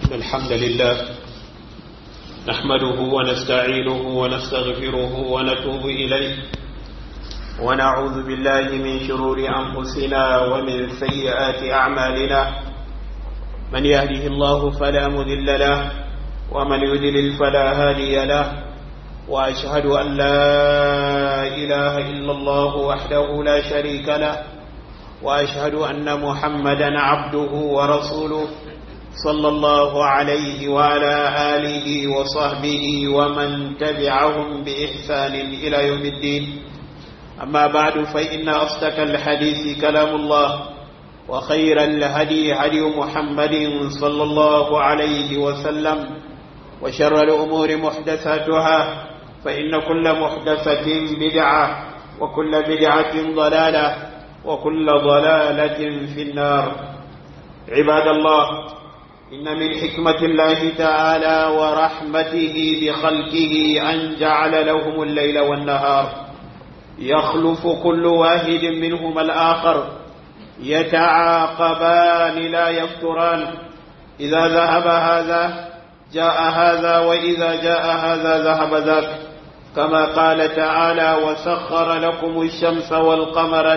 إن الحمد لله نحمده ونستعينه ونستغفره ونتوب إليه ونعوذ بالله من شرور أنفسنا ومن سيئات أعمالنا من يهده الله فلا مذل له ومن يذلل فلا هادي له وأشهد أن لا إله إلا الله وحده لا شريك له وأشهد أن محمدا عبده ورسوله صلى الله عليه وعلى آله وصحبه ومن تبعهم بإحسان إلى يوم الدين أما بعد فإن أصدق الحديث كلام الله وخير الهدي هدي محمد صلى الله عليه وسلم وشر الأمور محدثاتها فإن كل محدثة بدعة وكل بدعة ضلالة وكل ضلالة في النار عباد الله إن من حكمة الله تعالى ورحمته بخلقه أن جعل لهم الليل والنهار يخلف كل واحد منهما الآخر يتعاقبان لا يفتران إذا ذهب هذا جاء هذا وإذا جاء هذا ذهب ذاك كما قال تعالى وسخر لكم الشمس والقمر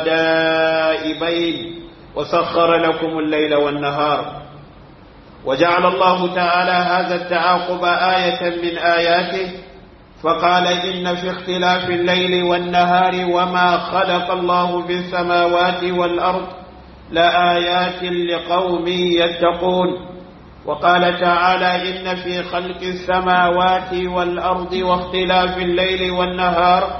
دائبين وسخر لكم الليل والنهار وجعل الله تعالى هذا التعاقب آية من آياته فقال إن في اختلاف الليل والنهار وما خلق الله في السماوات والأرض لآيات لقوم يتقون وقال تعالى إن في خلق السماوات والأرض واختلاف الليل والنهار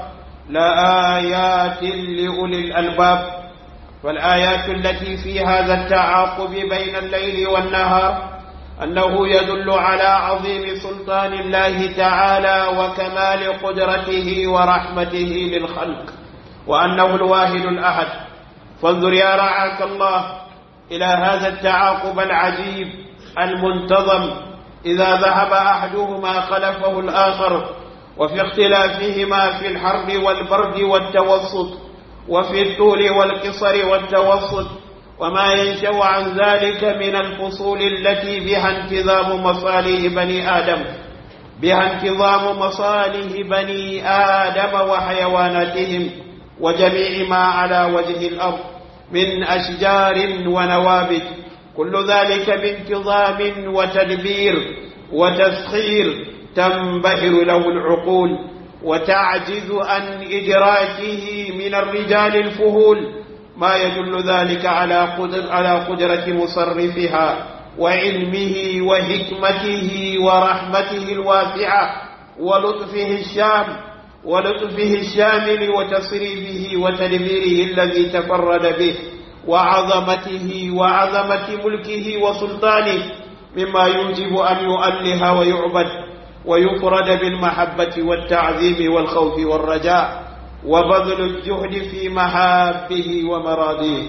لآيات لأولي الألباب والآيات التي في هذا التعاقب بين الليل والنهار أنه يدل على عظيم سلطان الله تعالى وكمال قدرته ورحمته للخلق وأنه الواحد الأحد فانظر يا رعاك الله إلى هذا التعاقب العجيب المنتظم إذا ذهب أحدهما خلفه الآخر وفي اختلافهما في الحرب والبرد والتوسط وفي الطول والقصر والتوسط وما ينشأ عن ذلك من الفصول التي بها انتظام مصالح بني آدم بها انتظام مصالح بني آدم وحيواناتهم وجميع ما على وجه الأرض من أشجار ونوابت كل ذلك بانتظام وتدبير وتسخير تنبهر له العقول وتعجز عن إدراكه من الرجال الفهول ما يدل ذلك على قدر على قدرة مصرفها وعلمه وحكمته ورحمته الواسعة ولطفه الشام ولطفه الشامل وتصريفه وتدبيره الذي تفرد به وعظمته وعظمة ملكه وسلطانه مما يوجب أن يؤله ويعبد ويفرد بالمحبة والتعظيم والخوف والرجاء وبذل الجهد في محابه ومراضيه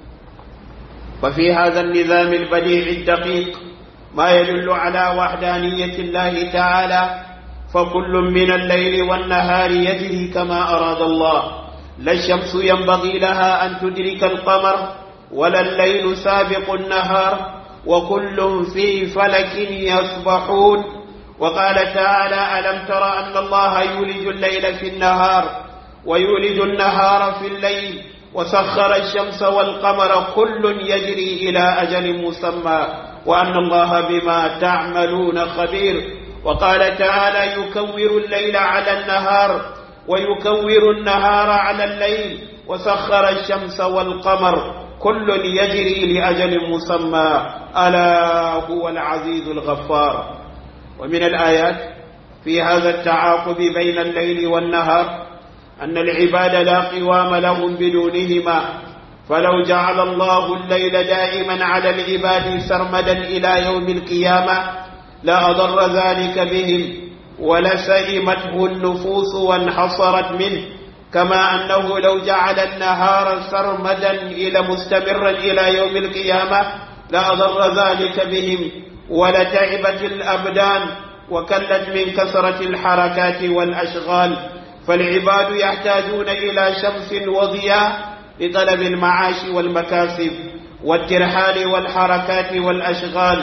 ففي هذا النظام البديع الدقيق ما يدل على وحدانية الله تعالى فكل من الليل والنهار يجري كما أراد الله لا الشمس ينبغي لها أن تدرك القمر ولا الليل سابق النهار وكل في فلك يسبحون وقال تعالى ألم تر أن الله يولج الليل في النهار ويولج النهار في الليل وسخر الشمس والقمر كل يجري إلى أجل مسمى وأن الله بما تعملون خبير وقال تعالى يكور الليل على النهار ويكور النهار على الليل وسخر الشمس والقمر كل يجري لأجل مسمى ألا هو العزيز الغفار ومن الآيات في هذا التعاقب بين الليل والنهار أن العباد لا قوام لهم بدونهما فلو جعل الله الليل دائما على العباد سرمدا إلى يوم القيامة لأضر ذلك بهم ولسئمته النفوس وانحصرت منه كما أنه لو جعل النهار سرمدا إلى مستمرا إلى يوم القيامة لأضر ذلك بهم ولتعبت الأبدان وكلت من كثرة الحركات والأشغال فالعباد يحتاجون إلى شمس وضياء لطلب المعاش والمكاسب والترحال والحركات والأشغال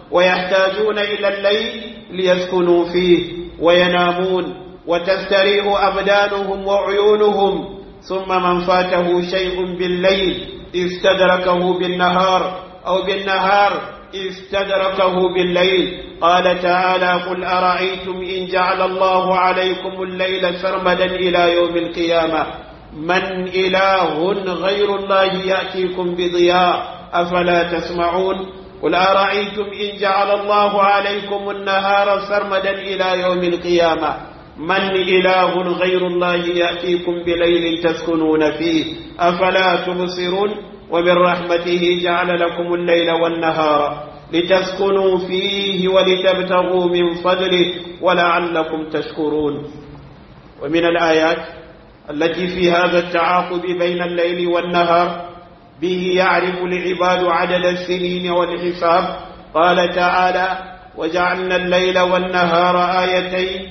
ويحتاجون إلى الليل ليسكنوا فيه وينامون وتستريح أبدانهم وعيونهم ثم من فاته شيء بالليل استدركه بالنهار أو بالنهار استدركه بالليل قال تعالى قل أرأيتم إن جعل الله عليكم الليل سرمدا إلى يوم القيامة من إله غير الله يأتيكم بضياء أفلا تسمعون قل أرأيتم إن جعل الله عليكم النهار سرمدا إلى يوم القيامة من إله غير الله يأتيكم بليل تسكنون فيه أفلا تبصرون ومن رحمته جعل لكم الليل والنهار لتسكنوا فيه ولتبتغوا من فضله ولعلكم تشكرون ومن الآيات التي في هذا التعاقب بين الليل والنهار به يعرف العباد عدد السنين والحساب قال تعالى وجعلنا الليل والنهار آيتين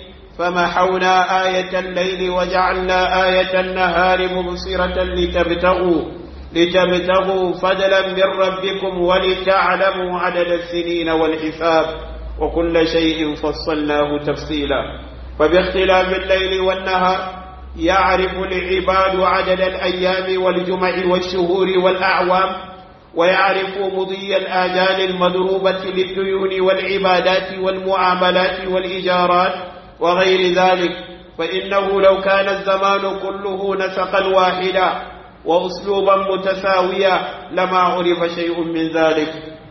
فمحونا آية الليل وجعلنا آية النهار مبصرة لتبتغوا لتبتغوا فضلا من ربكم ولتعلموا عدد السنين والحساب وكل شيء فصلناه تفصيلا فباختلاف الليل والنهار يعرف العباد عدد الأيام والجمع والشهور والأعوام ويعرف مضي الآجال المضروبة للديون والعبادات والمعاملات والإجارات وغير ذلك فإنه لو كان الزمان كله نسقا واحدا وأسلوبا متساويا لما عرف شيء من ذلك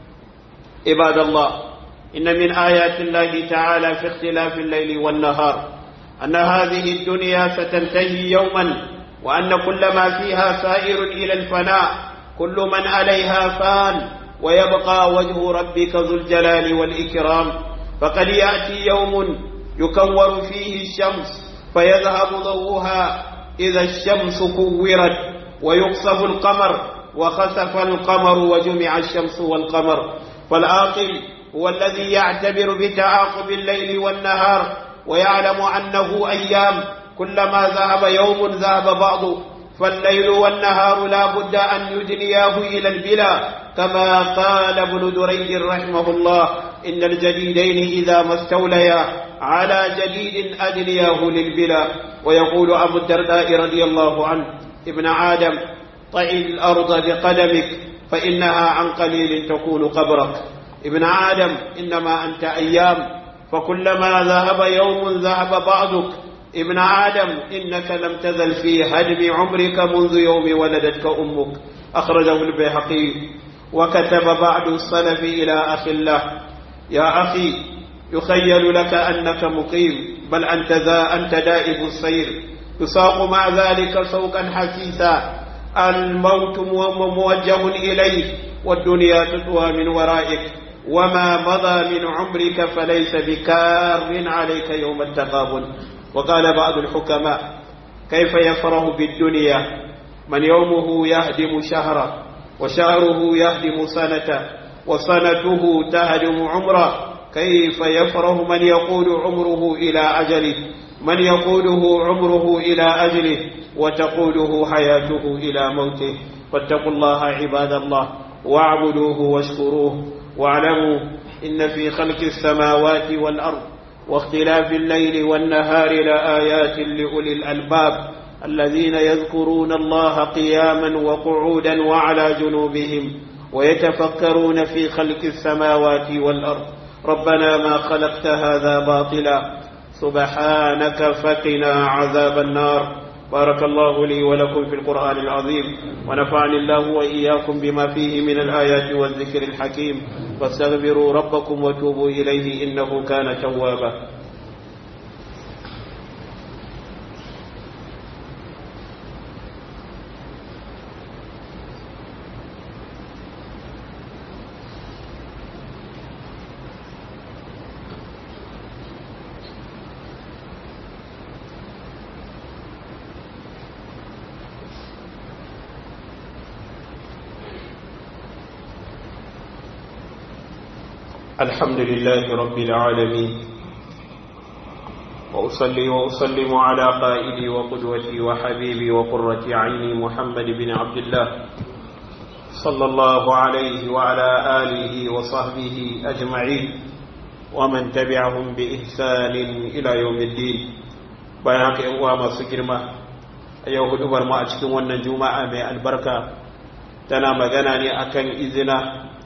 عباد الله إن من آيات الله تعالى في اختلاف الليل والنهار أن هذه الدنيا ستنتهي يوما وأن كل ما فيها سائر إلى الفناء كل من عليها فان ويبقى وجه ربك ذو الجلال والإكرام فقد يأتي يوم يكور فيه الشمس فيذهب ضوءها إذا الشمس كورت ويقصف القمر وخسف القمر وجمع الشمس والقمر فالعاقل هو الذي يعتبر بتعاقب الليل والنهار ويعلم أنه أيام كلما ذهب يوم ذهب بعض فالليل والنهار لا بد أن يدنياه إلى البلا كما قال ابن دريد رحمه الله إن الجديدين إذا ما استوليا على جديد أدنياه للبلا ويقول أبو الدرداء رضي الله عنه ابن آدم طئ الأرض بقدمك فإنها عن قليل تكون قبرك ابن آدم إنما أنت أيام فكلما ذهب يوم ذهب بعضك ابن آدم إنك لم تزل في هدم عمرك منذ يوم ولدتك أمك أخرجه البيهقي وكتب بعض السلف إلى أخي الله يا أخي يخيل لك أنك مقيم بل أنت ذا أنت دائب السير يساق مع ذلك سوقا حسيسا الموت موجه إليك والدنيا تطوى من ورائك وما مضى من عمرك فليس بكار عليك يوم التقابل وقال بعض الحكماء كيف يفرح بالدنيا من يومه يهدم شهرا وشهره يهدم سنة وسنته تهدم عمره كيف يفرح من يقود عمره إلى أجله من يقوده عمره إلى أجله وتقوده حياته إلى موته فاتقوا الله عباد الله واعبدوه واشكروه واعلموا إن في خلق السماوات والأرض واختلاف الليل والنهار لآيات لأولي الألباب الذين يذكرون الله قياما وقعودا وعلى جنوبهم ويتفكرون في خلق السماوات والأرض ربنا ما خلقت هذا باطلا سبحانك فقنا عذاب النار بارك الله لي ولكم في القرآن العظيم ونفعني الله وإياكم بما فيه من الآيات والذكر الحكيم فاستغفروا ربكم وتوبوا إليه إنه كان توابا الحمد لله رب العالمين وأصلي وأسلم على قائدي وقدوتي وحبيبي وقرة عيني محمد بن عبد الله صلى الله عليه وعلى آله وصحبه أجمعين ومن تبعهم بإحسان إلى يوم الدين bayan haka ‘yan uwa masu girma a yau hudubar mu a cikin wannan juma'a mai albarka tana magana ne akan izina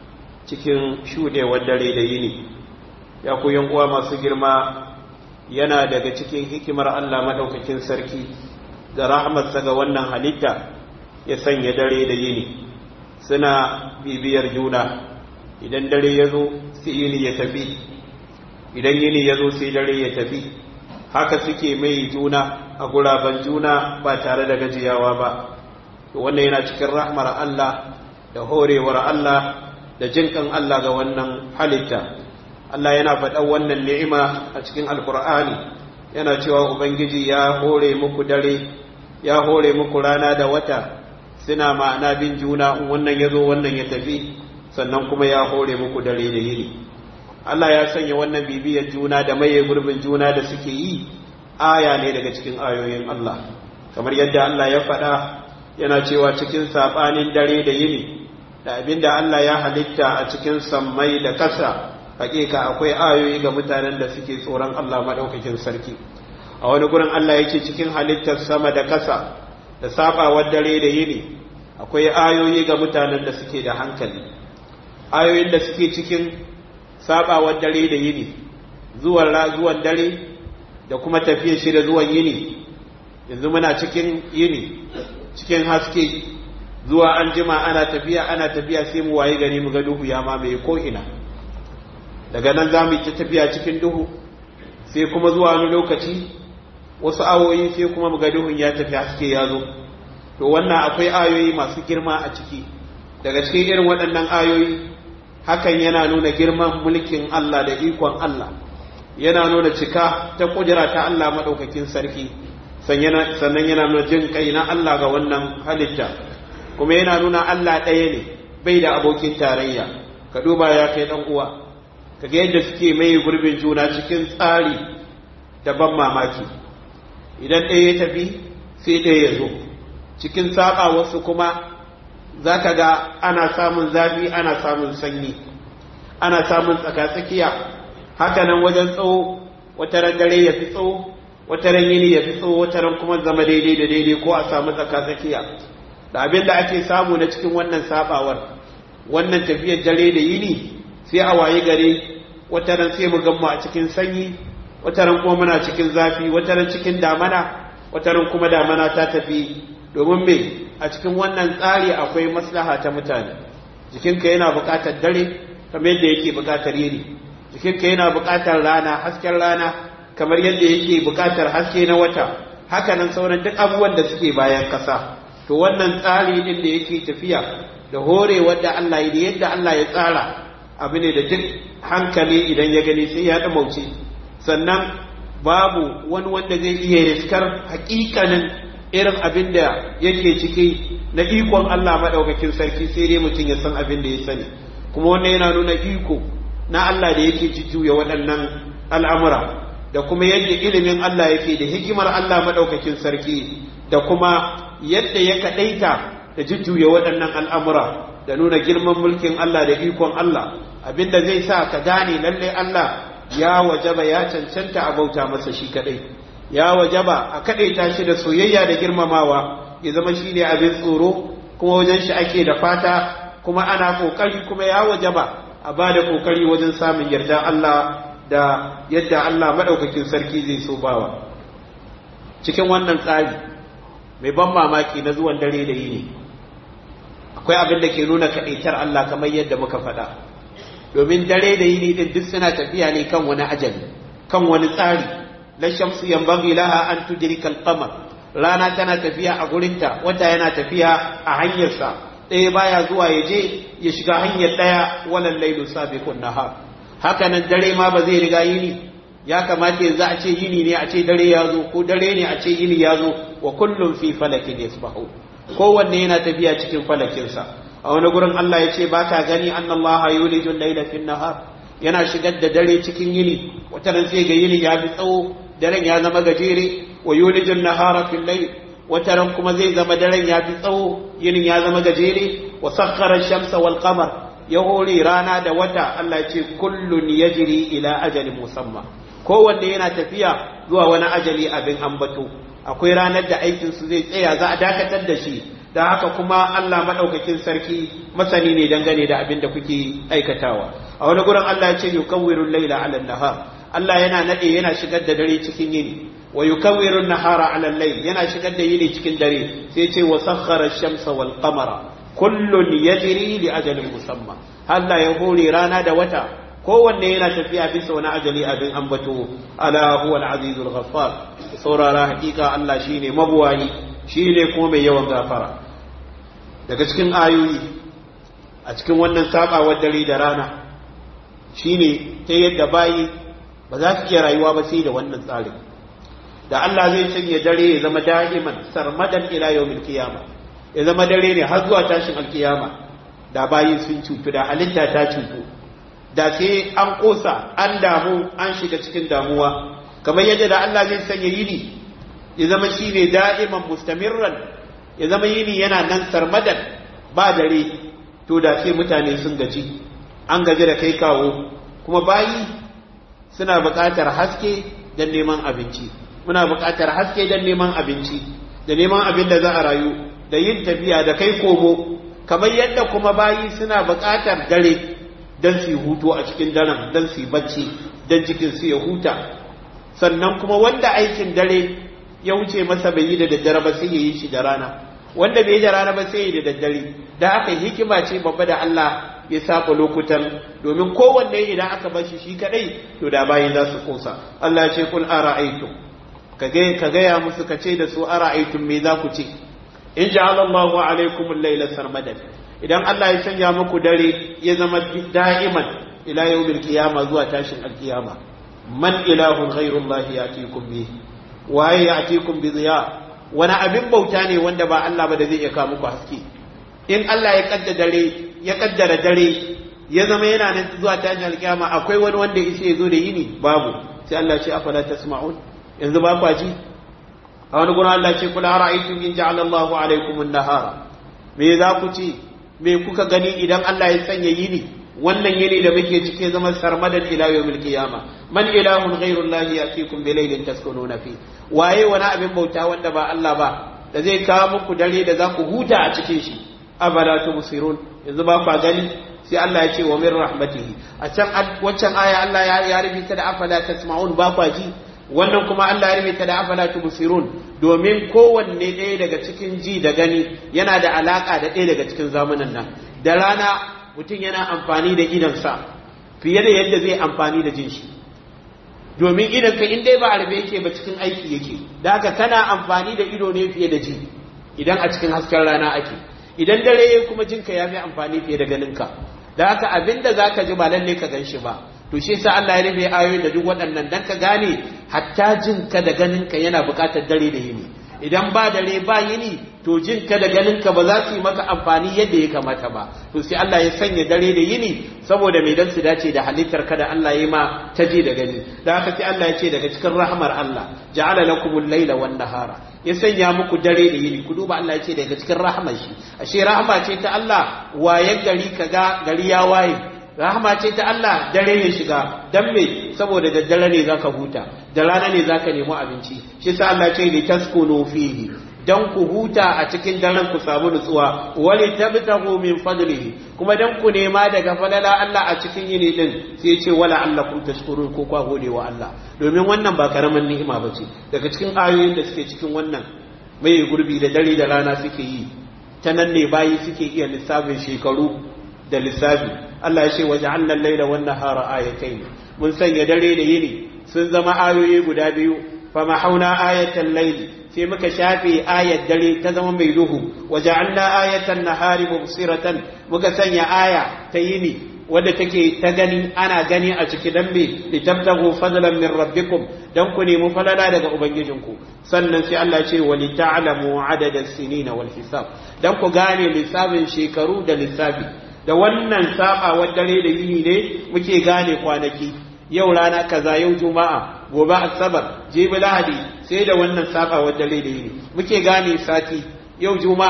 cikin shuɗewar dare da yini ya ku ‘yan uwa masu girma yana daga cikin hikimar Allah maɗaukakin sarki da rahmatsa ga wannan halitta ya sanya dare da yini suna bibiyar juna idan dare ya zo sai yini ya tafi idan yini ya zo sai dare ya tafi haka suke mai juna a guraben juna ba tare da gajiyawa ba wannan yana cikin rahmar Allah da horewar Allah da jinkan Allah ga wannan halitta Allah yana faɗan wannan ni'ima a cikin alkur'ani yana cewa ubangiji ya hore muku dare ya hore muku rana da wata suna ma'ana bin juna in wannan ya zo wannan ya tafi sannan kuma ya hore muku dare da yini Allah ya sanya wannan bibiyar juna da maye gurbin juna da suke yi aya ne daga cikin ayoyin Allah kamar yadda Allah ya faɗa yana cewa cikin saɓanin dare da yini da abinda Allah ya halitta a cikin sammai da ƙasa hakika akwai ayoyi ga mutanen da suke tsoron Allah maɗaukakin sarki a wani gurin Allah yake cikin halittar sama da ƙasa da saɓawar dare da yini akwai ayoyi ga mutanen da suke da hankali ayoyin da suke cikin sabawar dare da yini zuwan zuwan dare da kuma tafiyar shi da zuwan yini yanzu muna cikin yini cikin haske zuwa an jima ana tafiya ana tafiya sai mu waye gani mu ga duhu ya mamaye ko ina daga nan za mu yi tafiya cikin duhu sai kuma zuwa wani lokaci wasu awoyi sai kuma mu ga duhun ya tafi haske ya zo to wannan akwai ayoyi masu girma a ciki daga cikin irin waɗannan ayoyi hakan yana nuna girman mulkin Allah da ikon Allah yana nuna cika ta kudura ta Allah maɗaukakin sarki sannan yana nuna jin kai na Allah ga wannan halitta kuma yana nuna Allah ɗaya ne bai da abokin tarayya ka duba ya kai ɗan uwa ka ga yadda suke mai gurbin juna cikin tsari da ban mamaki idan ɗaya ya tafi sai ɗaya ya zo cikin saɓa wasu kuma za ka ga ana samun zafi ana samun sanyi ana samun tsakatsakiya haka nan wajen tsawo wata ran dare ya fi tsawo wata ran yini ya fi tsawo wata ran kuma zama daidai da daidai ko a samu tsakatsakiya da abin da ake samu na cikin wannan sabawar wannan tafiyar dare da yini sai a waye gare wata ran sai mu gammu a cikin sanyi wata ran kuma muna cikin zafi wata ran cikin damana wata ran kuma damana ta tafi domin me a cikin wannan tsari akwai maslaha ta mutane jikinka yana buƙatar dare kamar yadda yake buƙatar yini jikinka yana buƙatar rana hasken rana kamar yadda yake buƙatar haske na wata haka nan sauran duk abubuwan da suke bayan ƙasa to wannan tsari din da yake tafiya da hore wadda Allah ya da yadda Allah ya tsara abu ne da duk hankali idan ya gani sai ya ɗamauce sannan babu wani wanda zai iya riskar hakikanin irin abin da yake ciki na ikon Allah maɗaukakin sarki sai dai mutum ya san abin da ya sani kuma wannan yana nuna iko na Allah da yake jujjuya waɗannan al'amura da kuma yadda ilimin Allah yake da hikimar Allah maɗaukakin sarki da kuma yadda ya kaɗaita da jujjuya waɗannan al'amura da nuna girman mulkin Allah da ikon Allah abinda zai sa ka gane lallai Allah ya wajaba ya cancanta a bauta masa shi kaɗai ya wajaba a kaɗaita shi da soyayya da girmamawa ya zama shi ne abin tsoro kuma wajen shi ake da fata kuma ana ƙoƙari kuma ya wajaba a ba da ƙoƙari wajen samun yarda Allah da yadda Allah maɗaukakin sarki zai so bawa cikin wannan tsari mai ban mamaki na zuwan dare da yini akwai abin da ke nuna kaɗaitar Allah kamar yadda muka faɗa domin dare da yini ɗin duk suna tafiya ne kan wani ajali kan wani tsari la shamsu yanbaghi laha an tudrika al-qamar rana tana tafiya a gurinta wata yana tafiya a hanyarsa ɗaya baya zuwa ya je ya shiga hanyar ɗaya walan lailu sabiqun nahar haka nan dare ma ba zai riga yini ya kamata yanzu a ce yini ne a ce dare ya zo ko dare ne a ce yini ya zo wa kullum fi falakin yasbahu kowanne yana tafiya cikin falakinsa a wani gurin Allah ya ce ba ka gani annallaha yulijul layla fin nahar yana shigar da dare cikin yini wata ran sai ga yini ya bi tsawo daren ya zama gajere wa yulijul nahara fil layl wata ran kuma zai zama daren ya fi tsawo yinin ya zama gajere wa sakhara shamsa wal qamar ya hore rana da wata Allah ce kullun yajri ila ajalin musamma kowanne yana tafiya zuwa wani ajali abin ambato akwai ranar da aikin su zai tsaya za a dakatar da shi da haka kuma Allah madaukakin sarki masani ne dangane da abin da kuke aikatawa a wani gurin Allah ya ce yukawwiru layla ala nahar Allah yana nade yana shigar da dare cikin yini wa yukawwiru nahara ala layl yana shigar da yini cikin dare sai ce wa sakhara ash-shamsa wal qamara kullun yajri li ajalin musamma Allah ya hore rana da wata kowanne yana tafiya bisa wani ajali abin ambato ala huwa al-azizul ghaffar saurara hakika Allah shine mabuwayi shine kuma mai yawan gafara daga cikin ayoyi a cikin wannan sabawar dare da rana shine ta yadda bayi ba za su iya rayuwa ba sai da wannan tsarin da Allah zai sanya dare ya zama da'iman sarmadan ila yawmil qiyamah ya zama dare ne har zuwa tashin alkiyama da bayi sun cutu da halitta ta cutu da sai an kosa an damu an shiga cikin damuwa kamar yadda da Allah zai sanya yini ya zama shine da'iman mustamirran ya zama yini yana nan sarmadan ba dare to da sai mutane sun gaji an gaji da kai kawo kuma bayi suna buƙatar haske don neman abinci muna buƙatar haske don neman abinci da neman abin da za a rayu da yin tafiya da kai komo kamar yadda kuma bayi suna buƙatar dare don su hutu a cikin daren don su bacci don cikin su ya huta sannan kuma wanda aikin dare ya wuce masa bai yi da daddare ba sai ya yi shi da rana wanda bai yi da rana ba sai ya yi da daddare da aka hikima ce babba da Allah ya saba lokutan domin kowanne idan aka bar shi shi kadai to da bayin za su kosa Allah ya ce kul ara'aytum ka gaya musu ka ce da su ara'aytum me za ku ce in ja'ala Allahu alaykum al-layla sarmadan idan Allah ya sanya muku dare ya zama da'iman ila yawmil qiyama zuwa tashin alqiyama man ilahun ghayru Allah yatikum bi waye yatikum bi ziya wani abin bauta ne wanda ba Allah ba da zai iya kawo muku haske in Allah ya kaddara dare ya kaddara dare ya zama yana nan zuwa tashin alqiyama akwai wani wanda ya zo da yini babu sai Allah ya ce afala tasma'un yanzu ba kwa ji a wani gurin Allah ce kula ra'aytum in ja'ala Allahu alaykum an-nahara me za ku ce me kuka gani idan Allah ya sanya yini wannan yini da muke cike zama sarmadan ila yawmil qiyama man ilahun ghayru Allah yatikum bi laylin taskununa fi waye wani abin bauta wanda ba Allah ba da zai kawo muku dare da za ku huta a cikin shi abala tubsirun yanzu ba ku gani sai Allah ya ce wa min rahmatihi a can waccan aya Allah ya rubuta da afala tasma'un ba ku ji wannan kuma Allah ya rubuta da afala tubsirun domin kowanne ɗaya daga cikin ji da gani yana da alaka da ɗaya daga cikin zamanin nan da rana mutum yana amfani da idansa fiye da yadda zai amfani da jin shi domin idan ka in dai ba arbe yake ba cikin aiki yake da haka kana amfani da ido ne fiye da ji idan a cikin hasken rana ake idan dare kuma jinka ya fi amfani fiye da ganinka da haka abinda zaka ji ba lalle ka gan shi ba to shi yasa Allah ya rufe ayoyi da duk waɗannan dan ka gane hatta jinka da ganinka yana buƙatar dare da yini idan ba dare ba yini to jinka da ganinka ba za su yi maka amfani yadda ya kamata ba to sai Allah ya sanya dare da yini saboda mai dan su dace da halittar ka da Allah ya ma ta ji da gani da haka sai Allah ya ce daga cikin rahmar Allah ja'ala lakumul laila wan nahara ya sanya muku dare da yini ku duba Allah ya ce daga cikin rahmar shi ashe rahma ce ta Allah waye gari kaga gari ya waye rahama ce ta Allah dare ya shiga dan me saboda daddare ne zaka huta da rana ne zaka nemi abinci shi sa Allah ce li taskunu fihi dan ku huta a cikin daren ku samu nutsuwa wali tabtahu min fadlihi kuma dan ku nema daga falala Allah a cikin yini din sai ce wala allakum tashkurun ko kwa gode wa Allah domin wannan ba karaman ni'ima bace daga cikin ayoyin da suke cikin wannan mai gurbi da dare da rana suke yi ta nan ne bayi suke iya lissafin shekaru da lissafi Allah ya ce waje annan laila wannan hara ayatai mun sanya dare da yini sun zama ayoyi guda biyu fa mahauna ayatan laili sai muka shafe ayat dare ta zama mai duhu waje anna ayatan nahari mubsiratan muka sanya aya ta yini wadda take ta gani ana gani a ciki dan me litabtagu fadlan min rabbikum dan ku nemi falala daga ubangijinku sannan sai Allah ce wa lita'lamu adada sinina wal hisab dan ku gane lissafin shekaru da lissafi da wannan sabawar dare da yini ne muke gane kwanaki yau rana kaza yau juma'a gobe asabar jibi lahadi sai da wannan sabawar dare da yini muke gane sati yau juma'a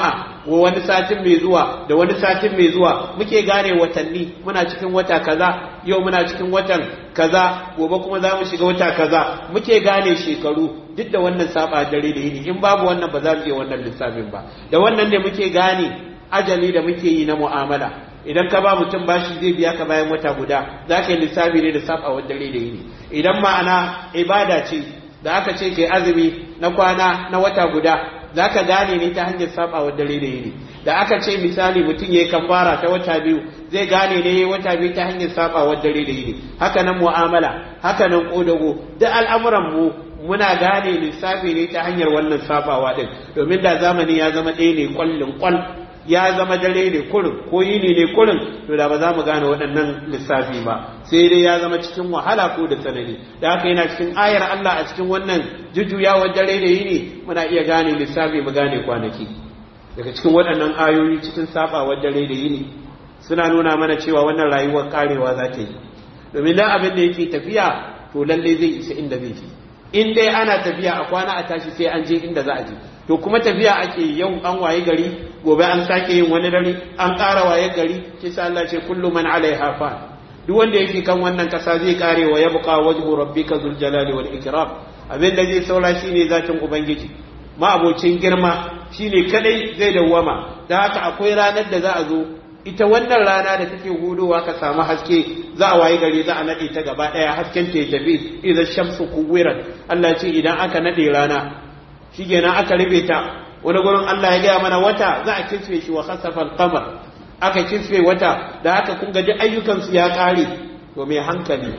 wani satin mai zuwa da wani satin mai zuwa muke gane watanni muna cikin wata kaza yau muna cikin watan kaza gobe kuma za mu shiga wata kaza muke gane shekaru duk da wannan saba dare da yini in babu wannan ba za mu iya wannan lissafin ba da wannan ne muke gane ajali da muke yi na mu'amala idan ka ba mutum bashi zai biya ka bayan wata guda za ka yi lissafi ne da sabawar dare da yini idan ma'ana ibada ce da aka ce kai azumi na kwana na wata guda za ka gane ne ta hanyar sabawar dare da yini da aka ce misali mutum ya yi kafara ta wata biyu zai gane ne wata biyu ta hanyar sabawar dare da yini haka nan mu'amala haka nan kodago duk al'amuran mu muna gane lissafi ne ta hanyar wannan sabawa din domin da zamani ya zama ɗaya ne kwallin kwal ya zama dare ne kurin ko yini ne kurin to da ba za mu gane waɗannan lissafi ba sai dai ya zama cikin wahala ko da tsanani da haka yana cikin ayar Allah a cikin wannan jujjuyawar dare da yini muna iya gane lissafi mu gane kwanaki daga cikin waɗannan ayoyi cikin sabawar dare da yini suna nuna mana cewa wannan rayuwar karewa za ta yi domin dan abin da yake tafiya to lalle zai isa inda zai je in dai ana tafiya a kwana a tashi sai an je inda za a je to kuma tafiya ake yau an waye gari gobe an sake yin wani dare an ƙara waye gari kisa Allah ce kullu man alaiha fa duk wanda yake kan wannan kasa zai kare wa yabqa wajhu rabbika dhul jalali wal ikram abin da zai saura shine zatin ubangiji ma'abocin girma shine kadai zai dawwama da haka akwai ranar da za a zo ita wannan rana da take hudowa ka samu haske za a waye gari za a nade ta gaba daya hasken ta tafi idan shamsu kuwirat Allah ce idan aka nade rana shikenan aka rufe ta wani gurin Allah ya gaya mana wata za a kisfe shi wa khasafa al-qamar aka kisfe wata da haka kun ga duk ayyukan su ya kare to mai hankali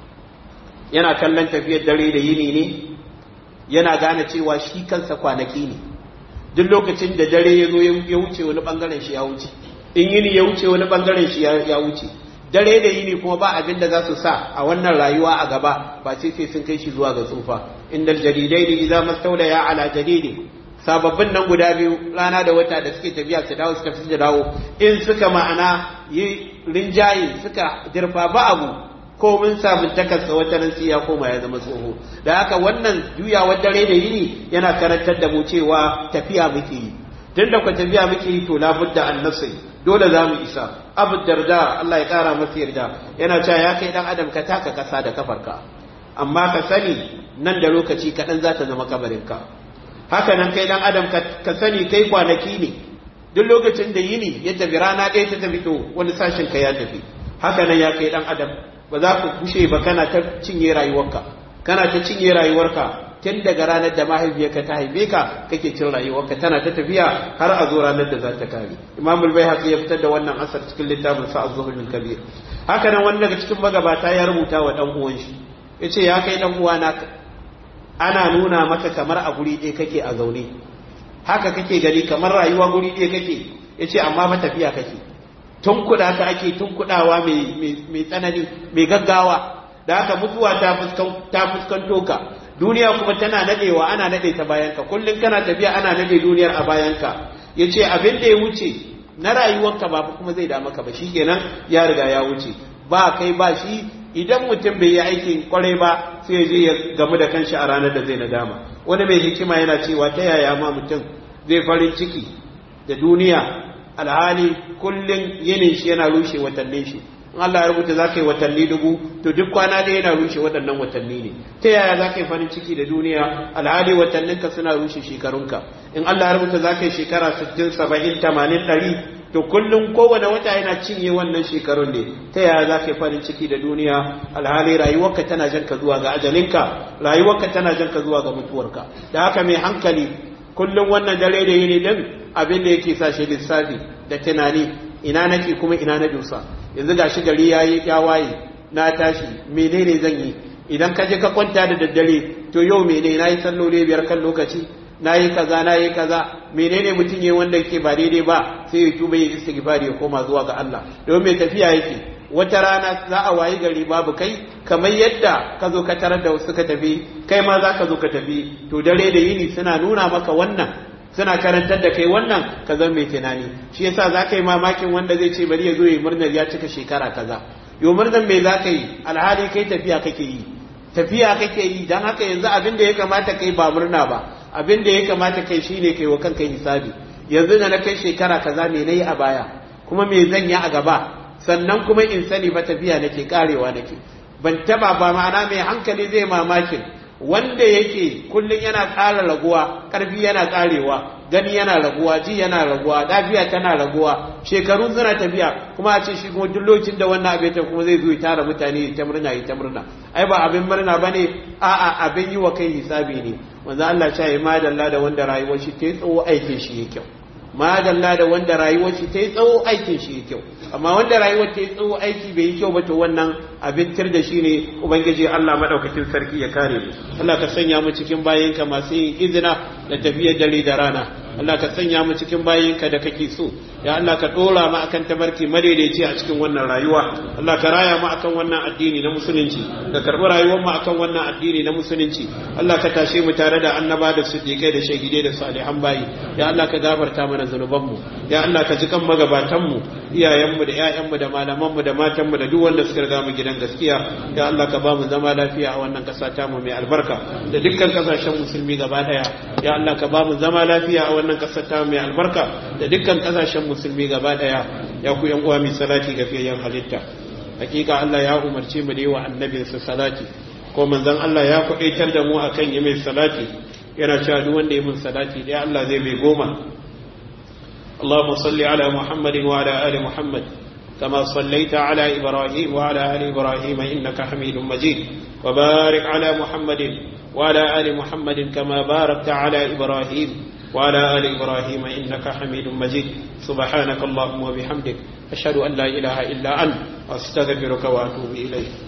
yana kallon tafiyar dare da yini ne yana gane cewa shi kansa kwanaki ne duk lokacin da dare ya zo ya wuce wani bangaren shi ya wuce in yini ya wuce wani bangaren shi ya wuce dare da yini kuma ba abin da za su sa a wannan rayuwa a gaba ba sai sai sun kai shi zuwa ga tsufa indal jaridai ne idza mastawlaya ala jadidi sababbin nan guda biyu rana da wata da suke tafiya su dawo su tafi su dawo in suka ma'ana yi rinjaye suka dirfa ba abu ko mun samu takarsa wata nan sai ya koma ya zama tsoho da haka wannan juyawar dare da yini yana karantar da mu cewa tafiya muke yi tun da ku tafiya muke yi to labudda an nasai dole za mu isa abu darda Allah ya kara masa yarda yana cewa ya kai dan adam ka taka kasa da kafarka amma ka sani nan da lokaci kaɗan za ta zama kabarinka haka nan kai dan adam ka sani kai kwanaki ne duk lokacin da yini ya tafi rana ɗaya ta tafi to wani sashen ka ya tafi haka nan ya kai dan adam ba za ku kushe ba kana ta cinye rayuwarka kana ta cinye rayuwarka tun daga ranar da mahaifiyarka ta haife ka kake cin rayuwarka tana ta tafiya har a zo ranar da za ta kare imam al-baihaqi ya fitar da wannan asar cikin littafin sa az-zuhul kabir haka nan wani daga cikin magabata ya rubuta wa dan uwan shi yace ya kai dan uwana ana nuna maka kamar a guri ɗaya kake a zaune haka kake gani kamar rayuwa guri ɗaya kake yace amma fa tafiya kake tun kuɗa ka ake tun kuɗawa mai tsanani mai gaggawa da haka mutuwa ta fuskanto ka duniya kuma tana nadewa ana nade ta bayanka kullum kana tafiya ana nade duniyar a bayanka yace abin da ya wuce na rayuwarka ba kuma zai da maka ba shikenan ya riga ya wuce ba kai ba shi idan mutum bai yi aikin kwarai ba sai ya je ya gamu da kanshi a ranar da zai nadama wani mai hikima yana cewa ta yaya ma mutum zai farin ciki da duniya alhali kullum yinin shi yana rushe watannin shi in Allah ya rubuta za ka yi watanni dubu to duk kwana ɗaya yana rushe waɗannan watanni ne ta yaya za ka yi farin ciki da duniya alhali watanninka suna rushe shekarunka in Allah ya rubuta za ka yi shekara sittin saba'in tamanin ɗari to kullum kowane wata yana cinye wannan shekarun ne ta yaya za ka yi farin ciki da duniya alhali rayuwarka tana jan ka zuwa ga ajalinka rayuwarka tana jan ka zuwa ga mutuwarka da haka mai hankali kullum wannan dare da yini din abin da yake sa shi lissafi da tunani ina nake kuma ina na dusa yanzu gashi gari ya yi ya waye na tashi menene zan yi idan ka je ka kwanta da daddare to yau mene na yi salloli biyar kan lokaci na yi kaza na yi kaza menene mutum ya wanda yake ba daidai ba sai ya tuba ya istighfari ya koma zuwa ga Allah domin mai tafiya yake wata rana za a wayi gari babu kai kamar yadda ka zo ka tarar da suka tafi kai ma za ka zo ka tafi to dare da yini suna nuna maka wannan suna karantar da kai wannan ka zama mai tunani shi yasa za ka yi mamakin wanda zai ce bari ya zo ya murnar ya cika shekara kaza yo murnar me za ka yi alhali kai tafiya kake yi tafiya kake yi don haka yanzu abin da ya kamata kai ba murna ba abin da ya kamata kai shine kai wa kanka hisabi yanzu da na kai shekara kaza me nayi a baya kuma me zan yi a gaba sannan kuma in sani ba tafiya nake karewa nake ban taba ba ma'ana mai hankali zai mamakin wanda yake kullum yana ƙara raguwa ƙarfi yana ƙarewa gani yana raguwa ji yana raguwa lafiya tana raguwa shekaru suna tafiya kuma a ce shi kuma duk lokacin da wannan abin ta kuma zai zo ya tara mutane ta murna ya ta murna ai ba abin murna bane a'a abin yi wa kai hisabi ne manzo Allah ya ce madalla da wanda rayuwar shi ta yi tsawo aikin shi ya kyau madalla da wanda rayuwar shi ta yi tsawo aikin shi ya kyau amma wanda rayuwar ta yi tsawo aiki bai yi kyau ba to wannan abin tir da shi ne ubangiji Allah madaukakin sarki ya kare mu Allah ka sanya mu cikin bayinka masu yin izina da tafiyar dare da rana Allah ka sanya mu cikin bayinka da kake so ya Allah ka dora mu akan tabarki madaidaici a cikin wannan rayuwa Allah ka raya mu akan wannan addini na musulunci ka karbi rayuwar mu akan wannan addini na musulunci Allah ka tashe mu tare da annaba da siddiqai da shahidai da salihan bayi ya Allah ka gafarta mana zanuban mu ya Allah ka ji kan magabatan mu iyayen mu da ƴaƴan mu da malaman mu da matan mu da duk wanda suka riga mu gidan gaskiya ya Allah ka ba mu zama lafiya a wannan ƙasa ta mu mai albarka da dukkan kasashen musulmi gaba daya ya Allah ka ba mu zama lafiya a wannan ƙasar ta mai albarka da dukkan kasashen musulmi gaba daya ya ku yan uwa mai salati ga fiyayyen halitta hakika Allah ya umarce mu da yi wa annabinsa salati ko manzon Allah ya kwadaitar da mu akan yi mai salati yana cewa duk wanda ya min salati dai Allah zai mai goma اللهم صل على محمد وعلى آل محمد كما صليت على إبراهيم وعلى آل إبراهيم إنك حميد مجيد وبارك على محمد وعلى آل محمد كما باركت على إبراهيم وعلى آل إبراهيم إنك حميد مجيد سبحانك اللهم وبحمدك أشهد أن لا إله إلا أنت أستغفرك وأتوب إليك